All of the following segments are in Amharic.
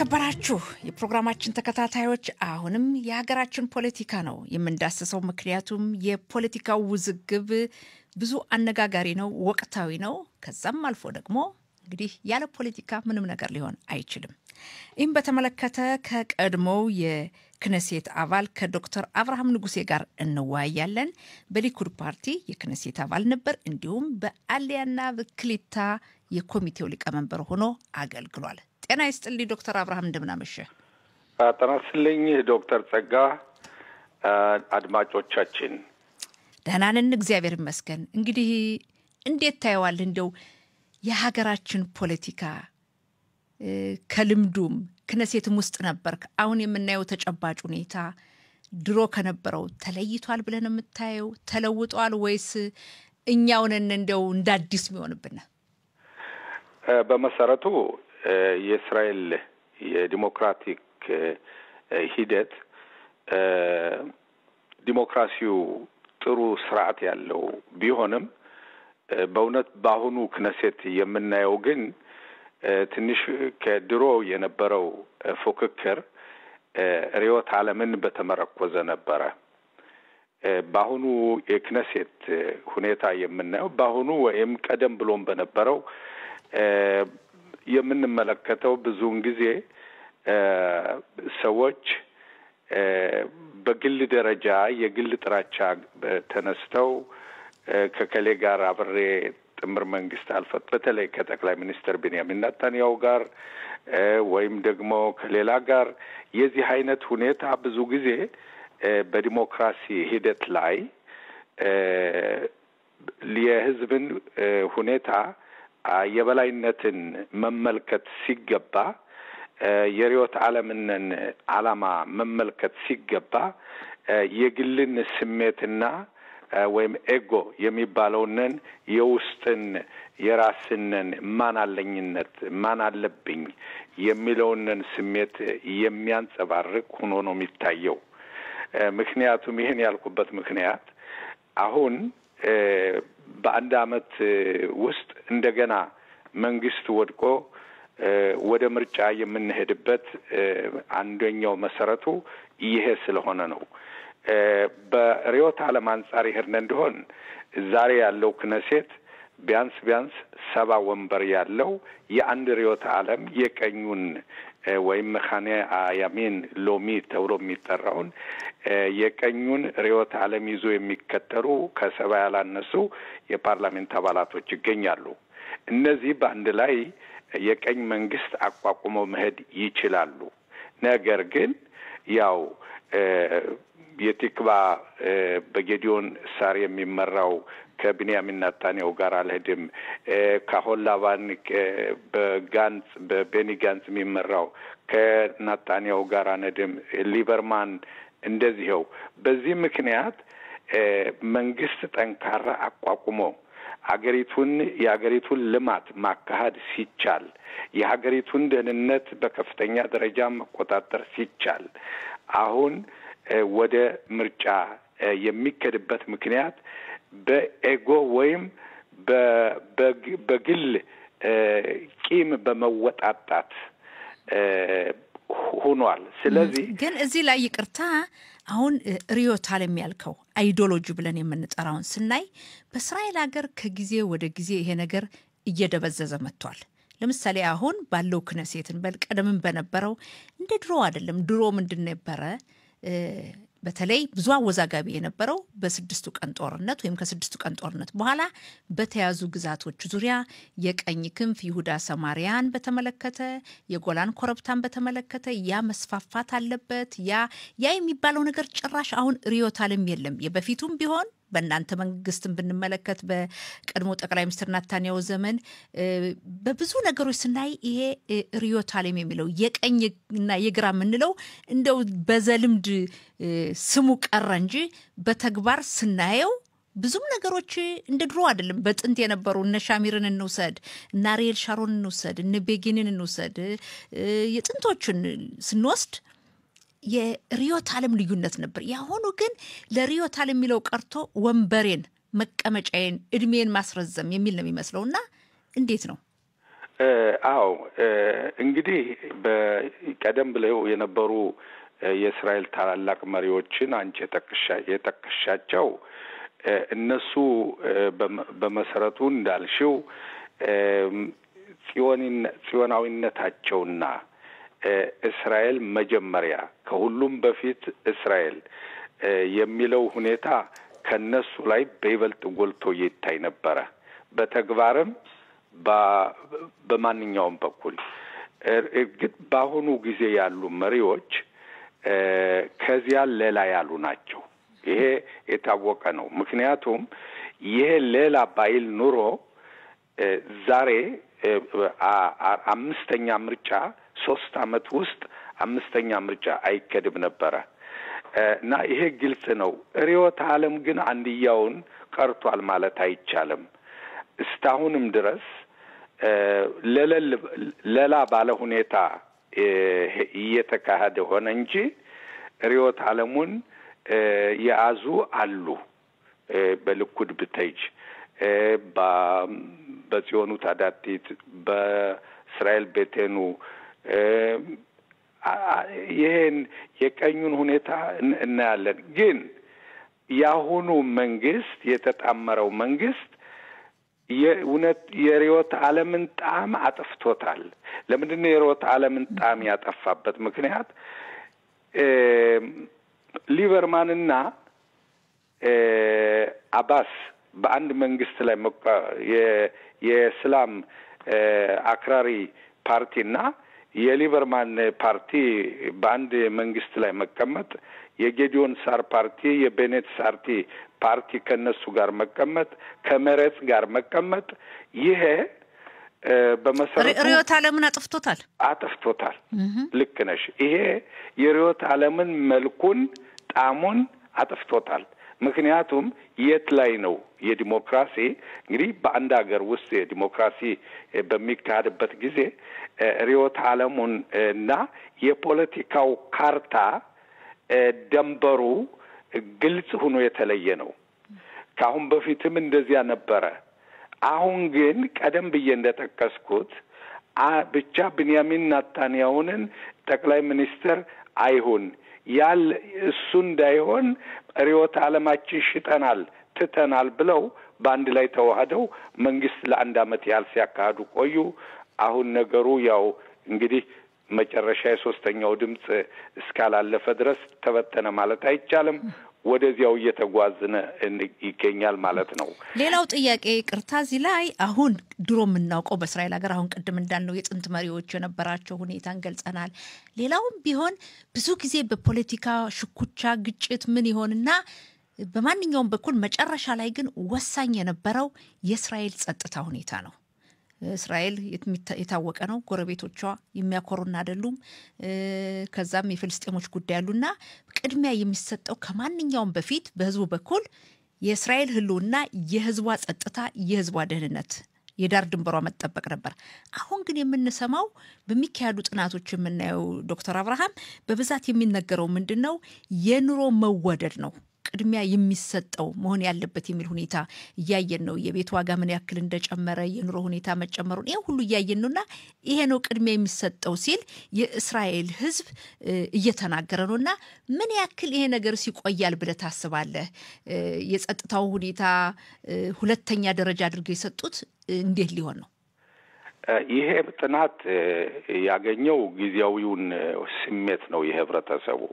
የተከበራችሁ የፕሮግራማችን ተከታታዮች አሁንም የሀገራችን ፖለቲካ ነው የምንዳስሰው። ምክንያቱም የፖለቲካው ውዝግብ ብዙ አነጋጋሪ ነው፣ ወቅታዊ ነው። ከዛም አልፎ ደግሞ እንግዲህ ያለ ፖለቲካ ምንም ነገር ሊሆን አይችልም። ይህም በተመለከተ ከቀድሞው የክነሴት አባል ከዶክተር አብርሃም ንጉሴ ጋር እንወያያለን። በሊኩድ ፓርቲ የክነሴት አባል ነበር። እንዲሁም በአሊያና ብክሊታ የኮሚቴው ሊቀመንበር ሆኖ አገልግሏል። ጤና ይስጥልኝ ዶክተር አብርሃም እንደምናመሸ። ጤና ይስጥልኝ ዶክተር ጸጋ። አድማጮቻችን ደህና ነን፣ እግዚአብሔር ይመስገን። እንግዲህ እንዴት ታየዋል እንደው የሀገራችን ፖለቲካ ከልምዱም ክነሴትም ውስጥ ነበርክ። አሁን የምናየው ተጨባጭ ሁኔታ ድሮ ከነበረው ተለይቷል ብለን የምታየው ተለውጧል ወይስ እኛውንን እንደው እንደ አዲስ የሚሆንብን? በመሰረቱ የእስራኤል የዲሞክራቲክ ሂደት ዲሞክራሲው ጥሩ ስርዓት ያለው ቢሆንም በእውነት በአሁኑ ክነሴት የምናየው ግን ትንሽ ከድሮ የነበረው ፉክክር ርዕዮተ ዓለምን በተመረኮዘ ነበረ። በአሁኑ የክነሴት ሁኔታ የምናየው በአሁኑ ወይም ቀደም ብሎም በነበረው የምንመለከተው ብዙውን ጊዜ ሰዎች በግል ደረጃ የግል ጥላቻ ተነስተው ከከሌ ጋር አብሬ ጥምር መንግስት አልፈት በተለይ ከጠቅላይ ሚኒስትር ቤንያሚን ናታንያሁ ጋር ወይም ደግሞ ከሌላ ጋር የዚህ አይነት ሁኔታ ብዙ ጊዜ በዲሞክራሲ ሂደት ላይ የሕዝብን ሁኔታ የበላይነትን መመልከት ሲገባ የርዕዮተ ዓለምንን ዓላማ መመልከት ሲገባ የግልን ስሜትና ወይም ኤጎ የሚባለውንን የውስጥን የራስንን ማን አለኝነት ማን አለብኝ የሚለውንን ስሜት የሚያንጸባርቅ ሆኖ ነው የሚታየው። ምክንያቱም ይህን ያልኩበት ምክንያት አሁን በአንድ ዓመት ውስጥ እንደገና መንግስት ወድቆ ወደ ምርጫ የምንሄድበት አንደኛው መሰረቱ ይሄ ስለሆነ ነው። በርዕዮተ ዓለም አንጻር ይሄድን እንደሆን ዛሬ ያለው ክነሴት ቢያንስ ቢያንስ ሰባ ወንበር ያለው የአንድ ርዕዮተ ዓለም የቀኙን ወይም መካነ ያሚን ሎሚ ተብሎ የሚጠራውን የቀኙን ርዕዮተ ዓለም ይዞ የሚከተሉ ከሰባ ያላነሱ የፓርላሜንት አባላቶች ይገኛሉ። እነዚህ በአንድ ላይ የቀኝ መንግስት አቋቁመው መሄድ ይችላሉ። ነገር ግን ያው የቲክባ በጌዲዮን ሳር የሚመራው ከቢንያሚን ናታንያሁ ጋር አልሄድም፣ ከሆላቫን በጋንጽ በቤኒ ጋንጽ የሚመራው ከናታንያሁ ጋር አንሄድም፣ ሊበርማን እንደዚኸው። በዚህ ምክንያት መንግስት ጠንካራ አቋቁሞ አገሪቱን የሀገሪቱን ልማት ማካሄድ ሲቻል የሀገሪቱን ደህንነት በከፍተኛ ደረጃ መቆጣጠር ሲቻል አሁን ወደ ምርጫ የሚከድበት ምክንያት በኤጎ ወይም በግል ቂም በመወጣጣት ሆኗል። ስለዚህ ግን እዚህ ላይ ይቅርታ አሁን ርዕዮተ ዓለም ያልከው አይዲዮሎጂ ብለን የምንጠራውን ስናይ በእስራኤል ሀገር ከጊዜ ወደ ጊዜ ይሄ ነገር እየደበዘዘ መጥቷል። ለምሳሌ አሁን ባለው ክነሴትን በል ቀደምን በነበረው እንደ ድሮ አይደለም። ድሮ ምንድን ነበረ? በተለይ ብዙ አወዛጋቢ የነበረው በስድስቱ ቀን ጦርነት ወይም ከስድስቱ ቀን ጦርነት በኋላ በተያዙ ግዛቶች ዙሪያ የቀኝ ክንፍ ይሁዳ ሰማሪያን በተመለከተ የጎላን ኮረብታን በተመለከተ ያ መስፋፋት አለበት። ያ ያ የሚባለው ነገር ጭራሽ አሁን ርዕዮተ ዓለም የለም። የበፊቱም ቢሆን በእናንተ መንግስትን ብንመለከት በቀድሞ ጠቅላይ ሚኒስትር ናታንያሁ ዘመን በብዙ ነገሮች ስናይ ይሄ ርዕዮተ ዓለም የሚለው የቀኝና የግራ የምንለው እንደው በዘልምድ ስሙ ቀረ እንጂ በተግባር ስናየው ብዙም ነገሮች እንደ ድሮ አይደለም። በጥንት የነበሩ እነ ሻሚርን እንውሰድ፣ እነ አሪኤል ሻሮን እንውሰድ፣ እነ ቤጊንን እንውሰድ። የጥንቶቹን ስንወስድ የርዕዮተ ዓለም ልዩነት ነበር። ያሁኑ ግን ለርዕዮተ ዓለም የሚለው ቀርቶ ወንበሬን፣ መቀመጫዬን፣ እድሜን ማስረዘም የሚል ነው የሚመስለው እና እንዴት ነው? አዎ እንግዲህ በቀደም ብለው የነበሩ የእስራኤል ታላላቅ መሪዎችን አንቺ የጠቀሻቸው እነሱ በመሰረቱ እንዳልሽው ጽዮናዊነታቸውና እስራኤል መጀመሪያ ከሁሉም በፊት እስራኤል የሚለው ሁኔታ ከነሱ ላይ በይበልጥ ጎልቶ ይታይ ነበረ። በተግባርም በማንኛውም በኩል እርግጥ በአሁኑ ጊዜ ያሉ መሪዎች ከዚያ ሌላ ያሉ ናቸው። ይሄ የታወቀ ነው። ምክንያቱም ይሄ ሌላ ባይል ኑሮ ዛሬ አምስተኛ ምርጫ ሶስት አመት ውስጥ አምስተኛ ምርጫ አይከድም ነበረ እና ይሄ ግልጽ ነው። ርዕዮተ ዓለም ግን አንድያውን ቀርቷል ማለት አይቻልም። እስካሁንም ድረስ ለላ ባለ ሁኔታ እየተካሄደ ሆነ እንጂ ርዕዮተ ዓለሙን የያዙ አሉ። በልኩድ ብተጅ፣ በጽዮኑ ታዳቲት፣ በእስራኤል ቤቴኑ ይሄን የቀኙን ሁኔታ እናያለን። ግን የአሁኑ መንግስት የተጣመረው መንግስት የእውነት የርዕዮተ ዓለምን ጣዕም አጥፍቶታል። ለምንድን ነው የርዕዮተ ዓለምን ጣዕም ያጠፋበት ምክንያት? ሊበርማንና አባስ በአንድ መንግስት ላይ የእስላም አክራሪ ፓርቲና የሊበርማን ፓርቲ በአንድ መንግስት ላይ መቀመጥ፣ የጌዲዮን ሳር ፓርቲ የቤኔት ሳርቲ ፓርቲ ከነሱ ጋር መቀመጥ፣ ከመሬት ጋር መቀመጥ ይሄ በመሰረቱ ርዕዮተ ዓለምን አጥፍቶታል አጥፍቶታል። ልክ ነሽ። ይሄ የርዕዮተ ዓለምን መልኩን ጣዕሙን አጥፍቶታል። ምክንያቱም የት ላይ ነው የዲሞክራሲ እንግዲህ በአንድ ሀገር ውስጥ የዲሞክራሲ በሚካሄድበት ጊዜ ርዕዮተ ዓለሙን እና የፖለቲካው ካርታ ደንበሩ ግልጽ ሆኖ የተለየ ነው። ከአሁን በፊትም እንደዚያ ነበረ። አሁን ግን ቀደም ብዬ እንደጠቀስኩት ብቻ ብንያሚን ናታንያሁንን ጠቅላይ ሚኒስትር አይሁን ያል እሱ እንዳይሆን ርዕዮተ ዓለማችን ሽጠናል፣ ትተናል ብለው በአንድ ላይ ተዋህደው መንግስት ለአንድ ዓመት ያህል ሲያካሂዱ ቆዩ። አሁን ነገሩ ያው እንግዲህ መጨረሻ የሶስተኛው ድምፅ እስካላለፈ ድረስ ተበተነ ማለት አይቻልም። ወደዚያው እየተጓዝነ ይገኛል ማለት ነው። ሌላው ጥያቄ ቅርታ፣ እዚህ ላይ አሁን ድሮ የምናውቀው በእስራኤል ሀገር አሁን ቅድም እንዳልነው የጥንት መሪዎች የነበራቸው ሁኔታን ገልጸናል። ሌላውም ቢሆን ብዙ ጊዜ በፖለቲካ ሽኩቻ፣ ግጭት ምን ይሆንና በማንኛውም በኩል መጨረሻ ላይ ግን ወሳኝ የነበረው የእስራኤል ጸጥታ ሁኔታ ነው። እስራኤል የታወቀ ነው። ጎረቤቶቿ የሚያኮሩን አይደሉም። ከዛም የፍልስጤሞች ጉዳይ አሉና ቅድሚያ የሚሰጠው ከማንኛውም በፊት በህዝቡ በኩል የእስራኤል ህልውና፣ የህዝቧ ጸጥታ፣ የህዝቧ ደህንነት የዳር ድንበሯ መጠበቅ ነበር። አሁን ግን የምንሰማው በሚካሄዱ ጥናቶች የምናየው ዶክተር አብርሃም በብዛት የሚነገረው ምንድን ነው? የኑሮ መወደድ ነው ቅድሚያ የሚሰጠው መሆን ያለበት የሚል ሁኔታ እያየን ነው። የቤት ዋጋ ምን ያክል እንደጨመረ የኑሮ ሁኔታ መጨመሩን ይህ ሁሉ እያየን ነው እና ይሄ ነው ቅድሚያ የሚሰጠው ሲል የእስራኤል ህዝብ እየተናገረ ነው እና ምን ያክል ይሄ ነገር ሲቆያል ብለህ ታስባለህ? የጸጥታው ሁኔታ ሁለተኛ ደረጃ አድርገው የሰጡት እንዴት ሊሆን ነው? ይሄ ጥናት ያገኘው ጊዜያዊውን ስሜት ነው የህብረተሰቡ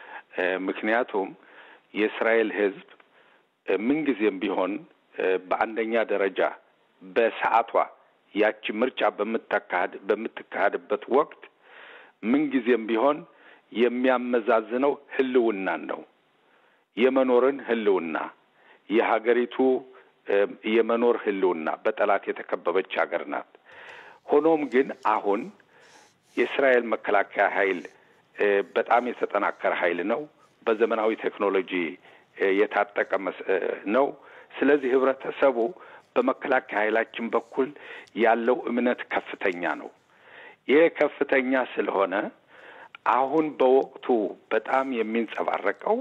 ምክንያቱም የእስራኤል ህዝብ ምንጊዜም ቢሆን በአንደኛ ደረጃ በሰዓቷ ያቺ ምርጫ በምታካሄድ በምትካሄድበት ወቅት ምንጊዜም ቢሆን የሚያመዛዝነው ህልውናን ነው። የመኖርን ህልውና፣ የሀገሪቱ የመኖር ህልውና በጠላት የተከበበች ሀገር ናት። ሆኖም ግን አሁን የእስራኤል መከላከያ ኃይል በጣም የተጠናከረ ኃይል ነው። በዘመናዊ ቴክኖሎጂ የታጠቀ ነው። ስለዚህ ህብረተሰቡ በመከላከያ ኃይላችን በኩል ያለው እምነት ከፍተኛ ነው። ይህ ከፍተኛ ስለሆነ አሁን በወቅቱ በጣም የሚንጸባረቀው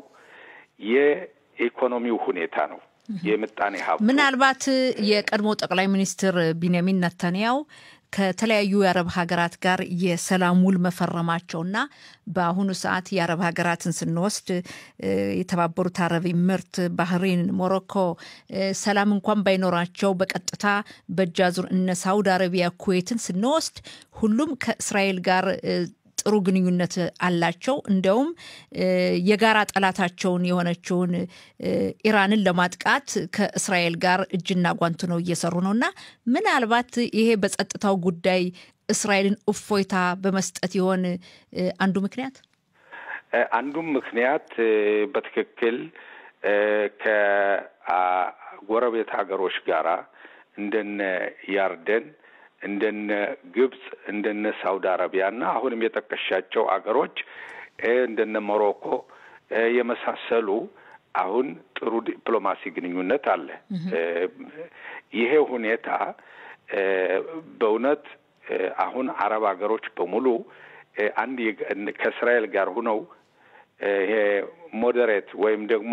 የኢኮኖሚው ሁኔታ ነው። የምጣኔ ሀብቱ ምናልባት የቀድሞ ጠቅላይ ሚኒስትር ቢንያሚን ነታንያው ከተለያዩ የአረብ ሀገራት ጋር የሰላም ውል መፈረማቸውና በአሁኑ ሰዓት የአረብ ሀገራትን ስንወስድ የተባበሩት አረብ ምርት፣ ባህሬን፣ ሞሮኮ ሰላም እንኳን ባይኖራቸው በቀጥታ በእጃዙር እነ ሳውዲ አረቢያ፣ ኩዌትን ስንወስድ ሁሉም ከእስራኤል ጋር ጥሩ ግንኙነት አላቸው። እንዲያውም የጋራ ጠላታቸውን የሆነችውን ኢራንን ለማጥቃት ከእስራኤል ጋር እጅና ጓንት ነው እየሰሩ ነው እና ምናልባት ይሄ በጸጥታው ጉዳይ እስራኤልን እፎይታ በመስጠት ይሆን አንዱ ምክንያት? አንዱም ምክንያት በትክክል ከጎረቤት ሀገሮች ጋራ እንደነ ያርደን እንደነ ግብጽ እንደነ ሳውዲ አረቢያ እና አሁንም የጠቀሻቸው አገሮች እንደነ ሞሮኮ የመሳሰሉ አሁን ጥሩ ዲፕሎማሲ ግንኙነት አለ። ይሄ ሁኔታ በእውነት አሁን አረብ ሀገሮች በሙሉ አንድ ከእስራኤል ጋር ሁነው ይሄ ሞዴሬት ወይም ደግሞ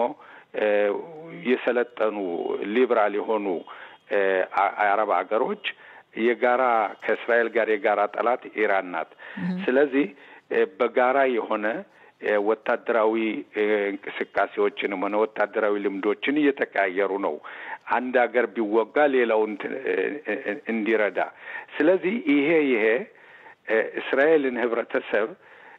የሰለጠኑ ሊብራል የሆኑ አረብ ሀገሮች የጋራ ከእስራኤል ጋር የጋራ ጠላት ኢራን ናት። ስለዚህ በጋራ የሆነ ወታደራዊ እንቅስቃሴዎችንም ሆነ ወታደራዊ ልምዶችን እየተቀያየሩ ነው። አንድ ሀገር ቢወጋ ሌላውን እንዲረዳ። ስለዚህ ይሄ ይሄ እስራኤልን ህብረተሰብ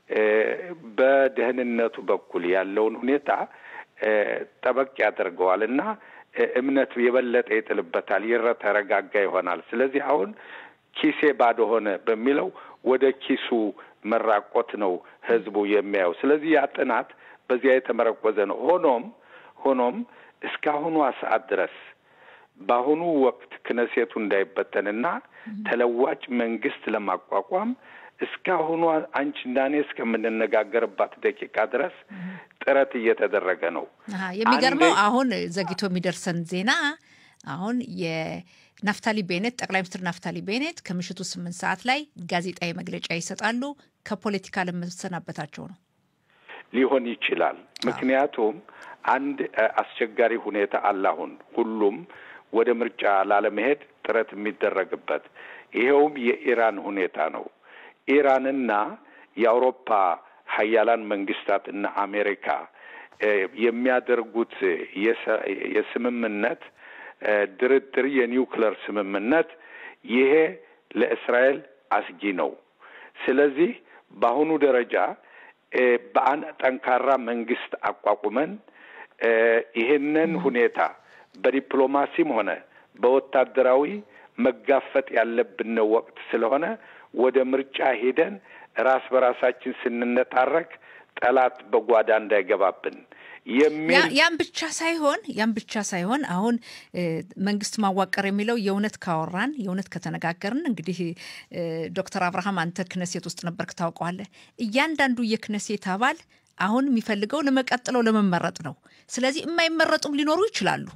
በደህንነቱ በኩል ያለውን ሁኔታ ጠበቅ ያደርገዋል እና እምነት የበለጠ ይጥልበታል፣ ይረተረጋጋ ይሆናል። ስለዚህ አሁን ኪሴ ባዶ ሆነ በሚለው ወደ ኪሱ መራቆት ነው ህዝቡ የሚያየው። ስለዚህ ያ ጥናት በዚያ የተመረኮዘ ነው። ሆኖም ሆኖም እስካሁኗ ሰዓት ድረስ በአሁኑ ወቅት ክነሴቱ እንዳይበተንና ተለዋጭ መንግስት ለማቋቋም እስካሁኗ አንቺና እኔ እስከምንነጋገርባት ደቂቃ ድረስ ጥረት እየተደረገ ነው። የሚገርመው አሁን ዘግይቶ የሚደርሰን ዜና አሁን የናፍታሊ ቤኔት ጠቅላይ ሚኒስትር ናፍታሊ ቤኔት ከምሽቱ ስምንት ሰዓት ላይ ጋዜጣዊ መግለጫ ይሰጣሉ። ከፖለቲካ ለመሰናበታቸው ነው ሊሆን ይችላል። ምክንያቱም አንድ አስቸጋሪ ሁኔታ አለ። አሁን ሁሉም ወደ ምርጫ ላለመሄድ ጥረት የሚደረግበት ይኸውም የኢራን ሁኔታ ነው። ኢራንና የአውሮፓ ሀያላን መንግስታት እና አሜሪካ የሚያደርጉት የስምምነት ድርድር የኒውክለር ስምምነት ይሄ ለእስራኤል አስጊ ነው። ስለዚህ በአሁኑ ደረጃ በአንድ ጠንካራ መንግስት አቋቁመን ይሄንን ሁኔታ በዲፕሎማሲም ሆነ በወታደራዊ መጋፈጥ ያለብን ወቅት ስለሆነ ወደ ምርጫ ሄደን ራስ በራሳችን ስንነታረክ ጠላት በጓዳ እንዳይገባብን የሚል ያም ብቻ ሳይሆን ያም ብቻ ሳይሆን አሁን መንግስት ማዋቀር የሚለው የእውነት ካወራን የእውነት ከተነጋገርን እንግዲህ ዶክተር አብርሃም አንተ ክነሴት ውስጥ ነበርክ ታውቀዋለህ። እያንዳንዱ የክነሴት አባል አሁን የሚፈልገው ለመቀጥለው ለመመረጥ ነው። ስለዚህ የማይመረጡም ሊኖሩ ይችላሉ።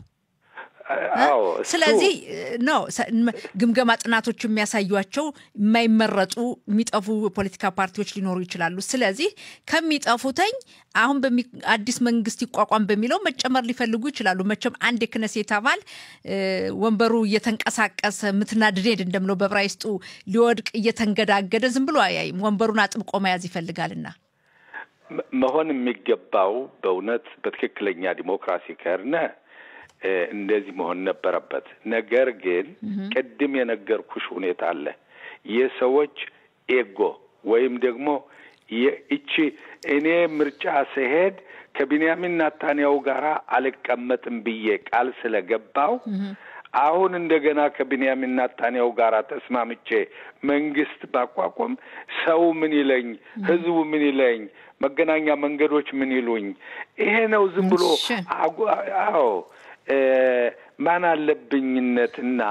ስለዚህ ነው ግምገማ ጥናቶች የሚያሳዩቸው የማይመረጡ የሚጠፉ ፖለቲካ ፓርቲዎች ሊኖሩ ይችላሉ። ስለዚህ ከሚጠፉተኝ አሁን አዲስ መንግስት ይቋቋም በሚለው መጨመር ሊፈልጉ ይችላሉ። መቼም አንድ የክነሴት አባል ወንበሩ እየተንቀሳቀሰ ምትናድዴድ እንደምለው በብራይስጡ ሊወድቅ እየተንገዳገደ ዝም ብሎ አያይም። ወንበሩን አጥብቆ መያዝ ይፈልጋልና መሆን የሚገባው በእውነት በትክክለኛ ዲሞክራሲ ከርነ እንደዚህ መሆን ነበረበት። ነገር ግን ቅድም የነገርኩሽ ሁኔታ አለ። የሰዎች ኤጎ ወይም ደግሞ ይቺ እኔ ምርጫ ስሄድ ከቢንያሚን ናታንያው ጋር አልቀመጥም ብዬ ቃል ስለገባው አሁን እንደገና ከቢንያሚን ናታንያው ጋር ተስማምቼ መንግስት ባቋቁም ሰው ምን ይለኝ፣ ህዝቡ ምን ይለኝ፣ መገናኛ መንገዶች ምን ይሉኝ? ይሄ ነው ዝም ብሎ አዎ ማን አለብኝነትና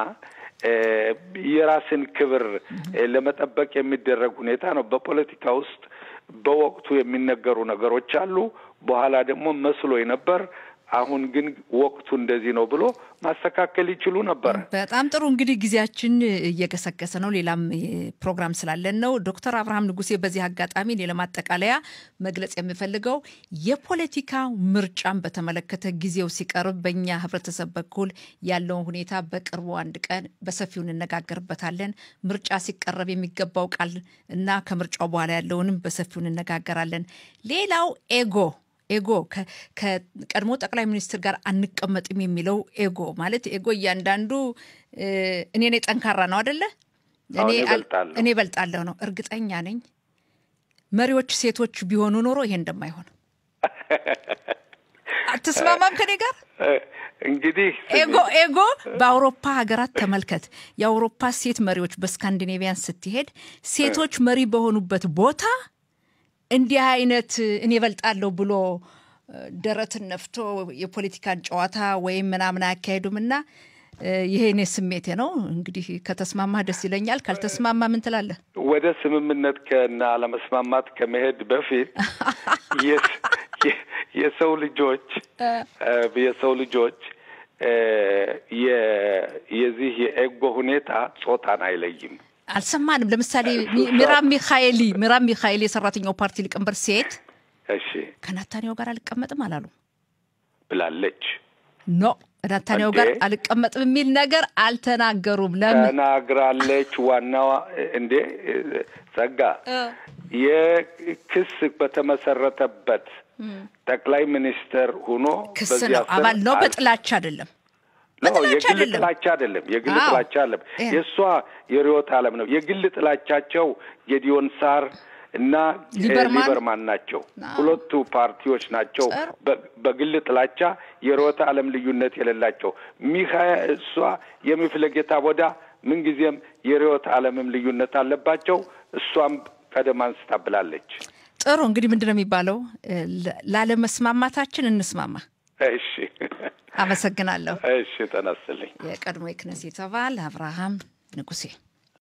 የራስን ክብር ለመጠበቅ የሚደረግ ሁኔታ ነው። በፖለቲካ ውስጥ በወቅቱ የሚነገሩ ነገሮች አሉ። በኋላ ደግሞ መስሎኝ ነበር፣ አሁን ግን ወቅቱ እንደዚህ ነው ብሎ ማስተካከል ይችሉ ነበር። በጣም ጥሩ እንግዲህ ጊዜያችን እየገሰገሰ ነው። ሌላም ፕሮግራም ስላለን ነው። ዶክተር አብርሃም ንጉሴ በዚህ አጋጣሚ እኔ ለማጠቃለያ መግለጽ የምፈልገው የፖለቲካ ምርጫን በተመለከተ ጊዜው ሲቀርብ በእኛ ህብረተሰብ በኩል ያለውን ሁኔታ በቅርቡ አንድ ቀን በሰፊው እንነጋገርበታለን። ምርጫ ሲቀረብ የሚገባው ቃል እና ከምርጫው በኋላ ያለውንም በሰፊው እንነጋገራለን። ሌላው ኤጎ ኤጎ ከቀድሞ ጠቅላይ ሚኒስትር ጋር አንቀመጥም የሚለው ኤጎ ማለት ኤጎ እያንዳንዱ እኔ ነኝ ጠንካራ ነው አደለ? እኔ እበልጣለሁ ነው። እርግጠኛ ነኝ መሪዎች ሴቶች ቢሆኑ ኖሮ ይሄ እንደማይሆን አትስማማም ከኔ ጋር? እንግዲህ ኤጎ ኤጎ በአውሮፓ ሀገራት ተመልከት። የአውሮፓ ሴት መሪዎች በስካንዲኔቪያን ስትሄድ ሴቶች መሪ በሆኑበት ቦታ እንዲህ አይነት እኔ እበልጣለሁ ብሎ ደረትን ነፍቶ የፖለቲካን ጨዋታ ወይም ምናምን አያካሄዱም እና ይሄ እኔ ስሜቴ ነው። እንግዲህ ከተስማማ ደስ ይለኛል። ካልተስማማ ምን ትላለህ? ወደ ስምምነት ከና አለመስማማት ከመሄድ በፊት የሰው ልጆች የሰው ልጆች የዚህ የኤጎ ሁኔታ ጾታን አይለይም። አልሰማንም። ለምሳሌ ሚራም ሚካኤሊ ሚራም ሚካኤሊ የሰራተኛው ፓርቲ ሊቀመንበር ሴት እሺ ከናታንያው ጋር አልቀመጥም አላሉ ብላለች። ኖ ናታንያው ጋር አልቀመጥም የሚል ነገር አልተናገሩም። ለምን ተናግራለች? ዋናዋ እንዴ ጸጋ የክስ በተመሰረተበት ጠቅላይ ሚኒስትር ሁኖ ክስ ነው አባል ነው። በጥላቻ አይደለም የግል ጥላቻ አይደለም። የግል ጥላቻ አለም የእሷ የርዕዮተ ዓለም ነው። የግል ጥላቻቸው ጌዲዮን ሳር እና ሊበርማን ናቸው። ሁለቱ ፓርቲዎች ናቸው በግል ጥላቻ የርዕዮተ ዓለም ልዩነት የሌላቸው። ሚካ እሷ የሚፍለጌታ ቦዳ ምንጊዜም የርዕዮተ ዓለምም ልዩነት አለባቸው። እሷም ቀደም አንስታ ብላለች። ጥሩ እንግዲህ ምንድን ነው የሚባለው? ላለመስማማታችን እንስማማ። እሺ፣ አመሰግናለሁ። እሺ፣ ተነስልኝ። የቀድሞ የክነሴት አባል አብርሃም ንጉሴ